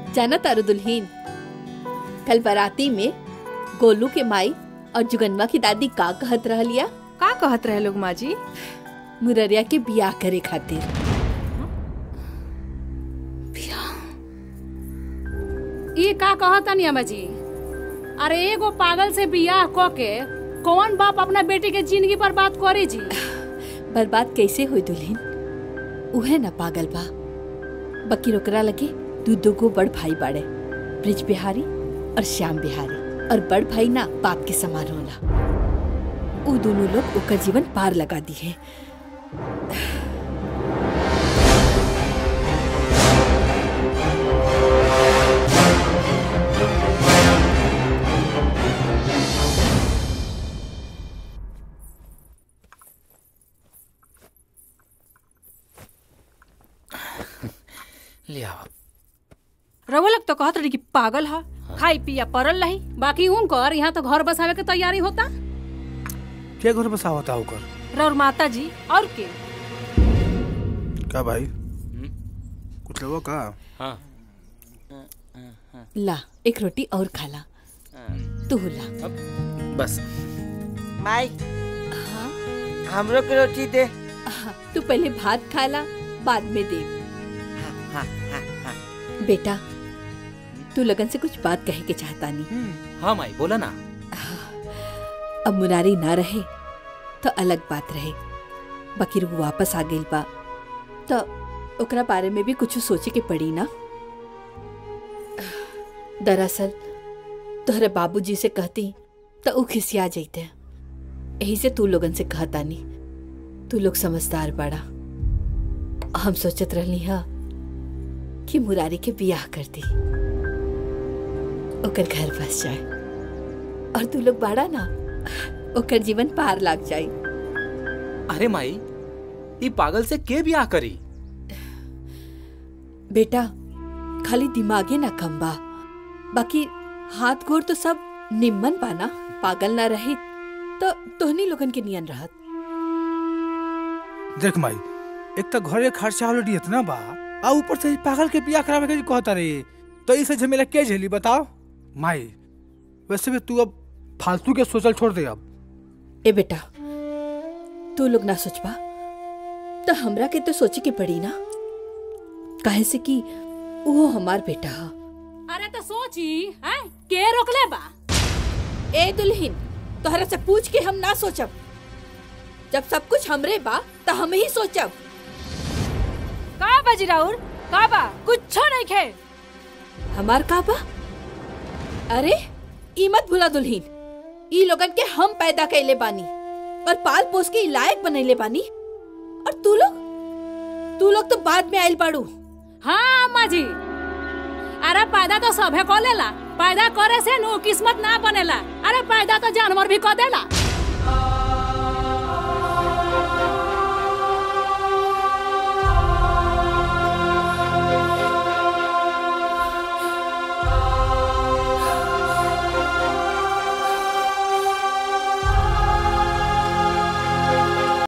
जाना तारू दुल्हीन कल बाराती में गोलू के माई और जुगनवा की दादी का कहत रहलिया का कहत रहे लोग माँ जी मुररिया के बियाह करे खातिर ई का कहतनी अम्मा जी अरे एगो पागल से बियाह क के कौन बाप अपना बेटी के जिंदगी पर बात करे जी बर्बाद कैसे हुई दुल्हीन उहे न पागल बा बकी ओकरा लगे दू दू गो बड़ भाई बाड़े ब्रिज बिहारी और श्याम बिहारी और बड़ भाई ना बाप के समान होला उ दोनों लोग ओकर जीवन पार लगा दी है ले आओ रउआ लोग तो कहत रही कि पागल है खाई पिया परल रही बाकी उनकर यहाँ तो घर बसावे के तैयारी होता के घर बसा होता होकर रउर माता जी और के का भाई कुछ लोगों का हाँ ला एक रोटी और खाला तू ला बस माई हाँ हमरो के रोटी दे हाँ, तू पहले भात खाला बाद में दे हाँ हाँ हाँ बेटा तू लगन से कुछ बात कहे के चाहता नहीं हाँ माई बोला ना अब मुरारी ना रहे तो अलग बात रहे बकीर वो वापस आ गई बा तो ओकरा बारे में भी कुछ सोचे के पड़ी ना दरअसल तोहरे बाबूजी से कहती तो ऊ खिसिया जैते यही से तू लोगन से कहता नहीं तू लोग समझदार बड़ा हम सोचत रहली हा कि मुरारी के बियाह कर दी ओकर घर बस जाए और तू लोग बाड़ा ना ओकर जीवन पार लाग जाए अरे माई ई पागल से के बियाह करी बेटा खाली दिमागे ना कम बा बाकी हाथ गोड़ तो सब निम्मन बा ना पागल ना रही तो तोहनी लोगन के नियन रहत देख माई एक तो घरे खर्चा ऑलरेडी इतना बा आ ऊपर से ई पागल के बियाह करावे के कहता रे तो इसे झमेला के झेली बताओ माई वैसे भी तू अब फालतू के सोचल छोड़ दे अब ए बेटा तू लोग ना सोचबा तो हमरा के तो सोचे के पड़ी ना काहे से कि वो हमार बेटा हा अरे तो सोची हैं के रोकले बा ए दुल्हीन तोहरा से पूछ के हम ना सोचब जब सब कुछ हमरे बा तो हम ही सोचब का बाजी राउर का बा कुछ नहीं खे हमार का बा अरे ई मत भूला दुल्हीन ई लोगन के हम पैदा कैले बानी और पाल पोस के ई लायक बनैले बानी और तू लोग तू लोग तो बाद में आइल बाड़ू हाँ अम्मा जी अरे पैदा तो सभे को लेला पैदा करे से नु किस्मत ना बनेला अरे पैदा तो जानवर भी को देला